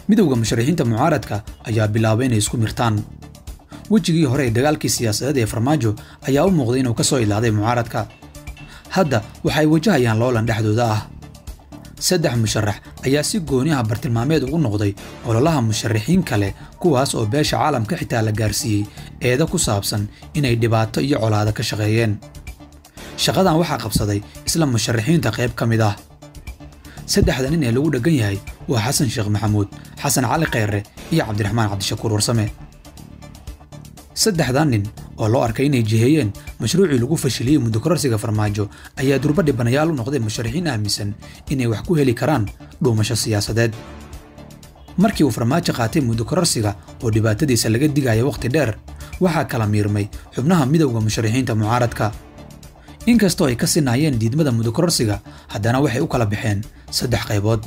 midowda musharaxiinta mucaaradka ayaa bilaabay inay isku mirtaan wejigii hore ee dagaalkii siyaasadeed ee farmaajo ayaa u muuqday inuu ka soo ilaaday mucaaradka hadda waxay wajahayaan loolan dhexdooda ah saddex musharax ayaa si gooni ah bartilmaameed ugu noqday ololaha musharaxiin kale kuwaas oo beesha caalamka xitaa la gaarsiiyey eeda ku saabsan inay dhibaato iyo colaado ka shaqeeyeen shaqadan waxaa qabsaday isla musharaxiinta qayb ka mid ah saddexda nin ee lagu dheggan yahay waa xasan sheekh maxamuud xasan cali khayre iyo cabdiraxmaan cabdishakuur warsame saddexdan nin oo loo arkay inay jiheeyeen mashruucii lagu fashiliyey muddokororsiga farmaajo ayaa durba dhibanayaal u noqday musharaxiin aaminsan inay wax ku heli karaan dhuumasho siyaasadeed markii uu farmaajo qaatay muddokororsiga oo dhibaatadiisa laga digaya wakhti dheer waxaa kala miirmay xubnaha midowda musharaxiinta mucaaradka inkastoo ay ka sinaayeen diidmada muddokororsiga haddana waxay u kala baxeen saddex qaybood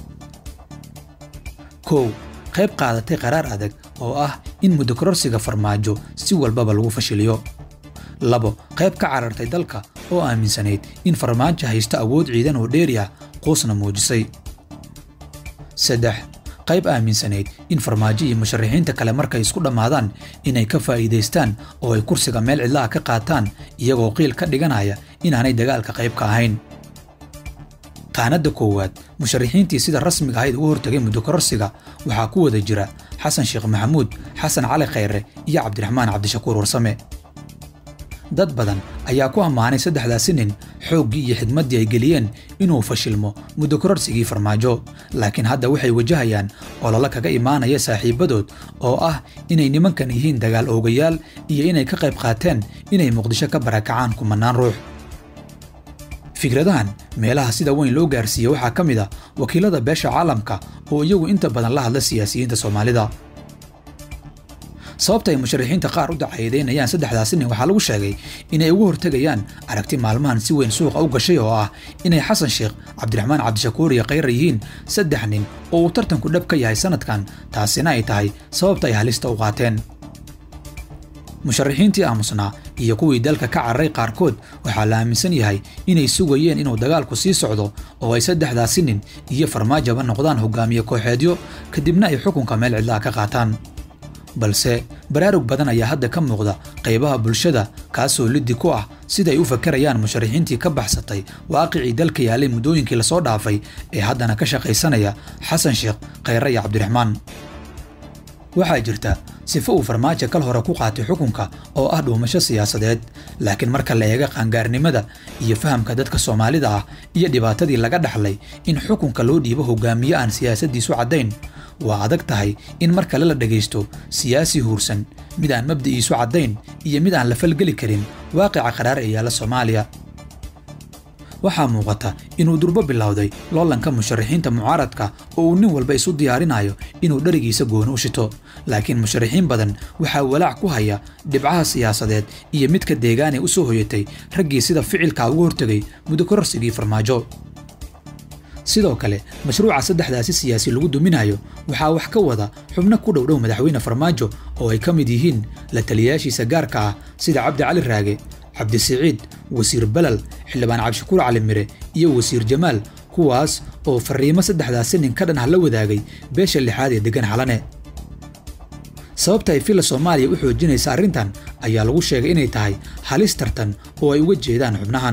kow qayb qaadatay qaraar adag oo ah in muddokororsiga farmaajo si walbaba lagu fashiliyo labo qayb ka carartay dalka oo aaminsanayd in farmaajo haysto awood ciidan oo dheeri ah quusna muujisay saddex qayb aaminsanayd in farmaajo iyo musharaxiinta kale markay isku dhammaadaan inay ka faa'iidaystaan oo ay kursiga meel cidlaha ka qaataan iyagoo qiil ka dhiganaya inaanay dagaalka qayb ka ahayn qaanadda koowaad musharaxiintii sida rasmiga ahayd ugu hortagay muddokororsiga waxaa ku wada jira xasan sheekh maxamuud xasan cali khayre iyo cabdiraxmaan cabdishakuur warsame dad badan ayaa ku ammaanay saddexdaasi nin xooggii iyo xigmaddii ay geliyeen inuu fashilmo muddokororsigii farmaajo laakiin hadda waxay wajahayaan ololo kaga imaanaya saaxiibbadood oo ah inay nimankan yihiin dagaal oogayaal iyo inay ka qayb qaateen inay muqdisho ka barakacaan kumannaan ruux fikradahan meelaha sida weyn loo gaarsiiye waxaa ka mid a wakiilada beesha caalamka oo iyagu inta badan la hadla siyaasiyiinta soomaalida sababta ay musharaxiinta qaar u dacayadeynayaan saddexdaasi nin waxaa lagu sheegay inay ugu hortegayaan aragti maalmahan si weyn suuqa u gashay oo ah inay xasan sheekh cabdiraxmaan cabdishakuur iyo khayra yihiin saddex nin oo uu tartanku dhab ka yahay sannadkan taasina ay tahay sababta ay halista u qaateen musharaxiintii aamusnaa iyo kuwii dalka ka cararay qaarkood waxaa la aaminsan yahay inay sugayeen inuu dagaalku sii socdo oo ay saddexdaasi nin iyo farmaajaba noqdaan hogaamiye kooxeedyo kadibna ay xukunka meel cidlaha ka qaataan balse baraarug badan ayaa hadda ka muuqda qaybaha bulshada kaasoo liddi ku ah siday u fakarayaan musharaxiintii ka baxsatay waaqicii dalka yaalay muddooyinkii lasoo dhaafay ee haddana ka shaqaysanaya xasan sheekh khayre iyo cabdiraxmaan waxaa jirta sifo uu farmaajo kal hore ku qaatay xukunka oo ah dhuumasho siyaasadeed laakiin marka la eega qaangaarnimada iyo fahamka dadka soomaalida ah iyo dhibaatadii laga dhaxlay in xukunka loo dhiibo hogaamiye aan siyaasaddiisu caddayn waa adag tahay in mar kale la dhegaysto siyaasi huursan mid aan mabda'iisu caddayn iyo mid aan la falgeli karin waaqica qaraar ee yaalla soomaaliya waxaa muuqata inuu durbo bilowday loolanka musharaxiinta mucaaradka oo uu nin walba isu diyaarinayo inuu dherigiisa gooni u shito laakiin musharaxiin badan waxaa walaac ku haya dhibcaha siyaasadeed iyo midka deegaanee u soo hoyatay raggii sida ficilkaa ugu hortegay muddokororsigii farmaajo sidoo kale mashruuca saddexdaasi siyaasi lagu duminayo waxaa wax ka wada xubno ku dhowdhow madaxweyne farmaajo oo ay ka mid yihiin la taliyaashiisa gaarka ah sida cabdi cali raage cabdisiciid wasiir balal xildhibaan cabdishakuur cali mire iyo wasiir jamaal kuwaas oo fariimo saddexdaasi nin ka dhan ah la wadaagay beesha lixaad ee deggan xalane sababta ay filla soomaaliya u xoojinaysa arrintan ayaa lagu sheegay inay tahay halis tartan oo ay uga jeedaan xubnahan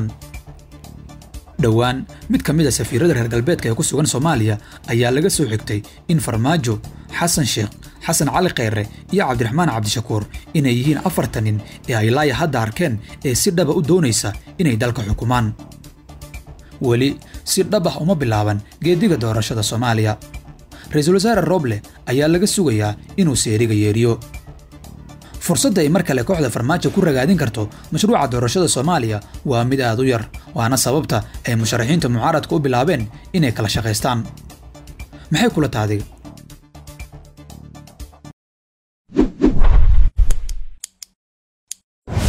dhowaan mid ka mid a safiirada reer galbeedka ee ku sugan soomaaliya ayaa laga soo xigtay in farmaajo xasan sheekh xasan cali khayre iyo cabdiraxmaan cabdishakuur inay yihiin afartan nin ee ay laaya hadda arkeen ee si dhaba u doonaysa inay dalka xukumaan weli si dhab ah uma bilaaban geediga doorashada soomaaliya ra-iisul wasaare roble ayaa laga sugayaa inuu seeriga yeeriyo fursadda ay mar kale kooxda farmaajo ku ragaadin karto mashruuca doorashada soomaaliya waa mid aad u yar waana sababta ay musharaxiinta mucaaradka u bilaabeen inay kala shaqaystaan maxay kula taadiga